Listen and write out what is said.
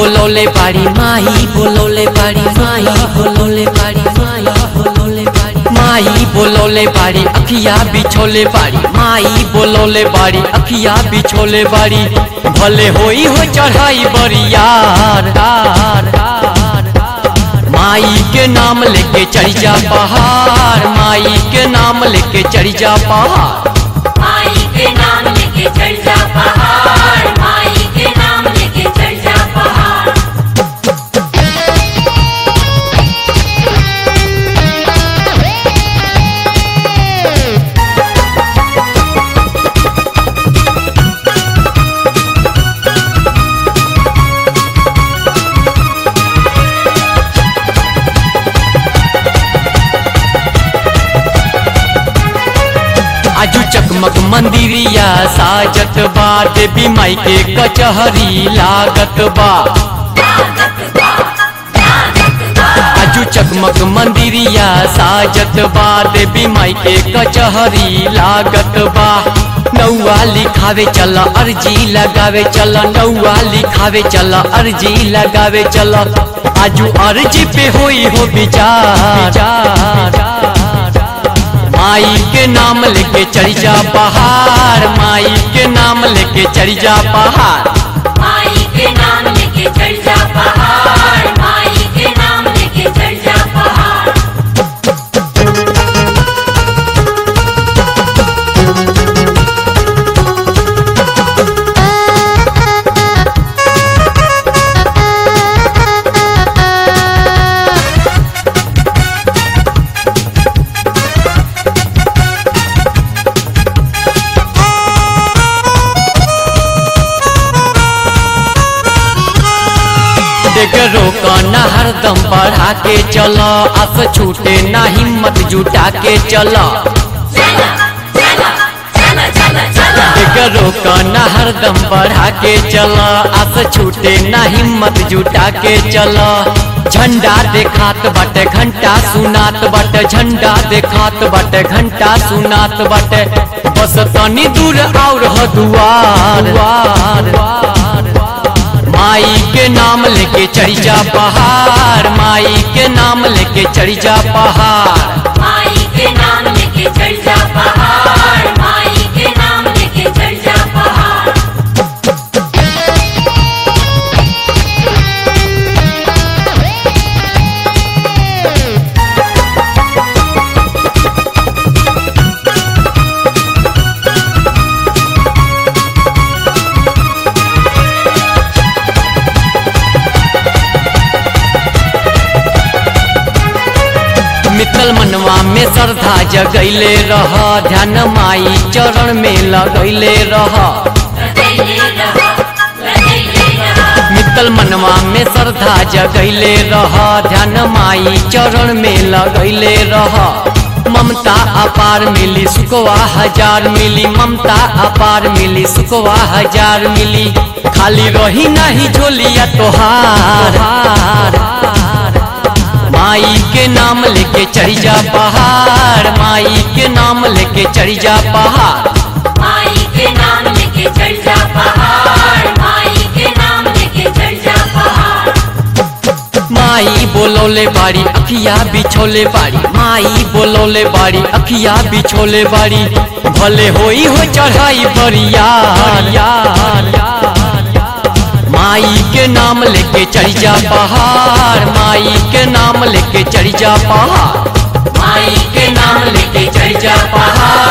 बोलोले बाड़ी माई बोलोले बाड़ी माई बोलोले बाड़ी माई बोलोले बाड़ी माई बोलोले बाड़ी अखिया बिछोले बाड़ी माई बोलोले बाड़ी अखिया बिछोले बाड़ी भले होई हो चढ़ाई बरियार यार, यार, यार। माई के नाम लेके चढ़ जा पहाड़ माई के नाम लेके चढ़ जा पहाड़ माई के नाम लेके चढ़ जा पहाड़ माई के नाम लेके चढ़ जा पहाड़ आजू चकमक मंदिरिया साजत बा देवी माई के कचहरी लागत बा आजू चकमक मंदिरिया साजत बा देवी माई के कचहरी लागत बा नौआ लिखावे चल अर्जी लगावे चल नौआ लिखावे चल अर्जी लगावे चल आजू अर्जी पे होई हो विचार माई के नाम लेके चढ़ जा पहाड़ माई के नाम लेके चढ़ जा पहाड़ माई के नाम लेके चढ़ जा पहाड़ माई के नाम लेके चढ़ जा पहाड़ देख रोका ना हरदम बढ़ा के चला आस छूटे ना हिम्मत जुटा के चला चला चला चला चला चला देख रोका ना हरदम बढ़ा के चला आस छूटे ना हिम्मत जुटा के चला झंडा देखात बाटे घंटा सुनात बाटे झंडा देखात बाटे घंटा सुनात बाटे बस तनी दूर और हो दुआर माई के नाम लेके चढ़ जा पहाड़ माई के नाम लेके चढ़ जा पहाड़ माई के नाम लेके चढ़ जा पहाड़ माई के नाम लेके चढ़ जा पहाड़ मित्तल मनवा में श्रद्धा जगैले रह ध्यान माई चरण में लगैले रह लगैले रहा लगैले रहा मित्तल मनवा में श्रद्धा जगैले रह ध्यान माई चरण में लगैले रह ममता अपार मिली सुखवा हजार मिली ममता अपार मिली सुखवा हजार मिली खाली रही नहीं झोलिया तोहार माई के नाम लेके चढ़ जा पहाड़ माई के नाम लेके चढ़ जा पहाड़ माई के नाम लेके चढ़ जा पहाड़ माई के नाम लेके चढ़ जा पहाड़ माई बोलोले बाड़ी अखिया बिछोले बाड़ी माई बोलोले बाड़ी अखिया बिछोले बाड़ी भले होई हो चढ़ाई बरियार यार माई के नाम लेके चढ़ जा पहाड़ माई के नाम लेके चढ़ जा पहाड़ माई के नाम लेके चढ़ जा पहाड़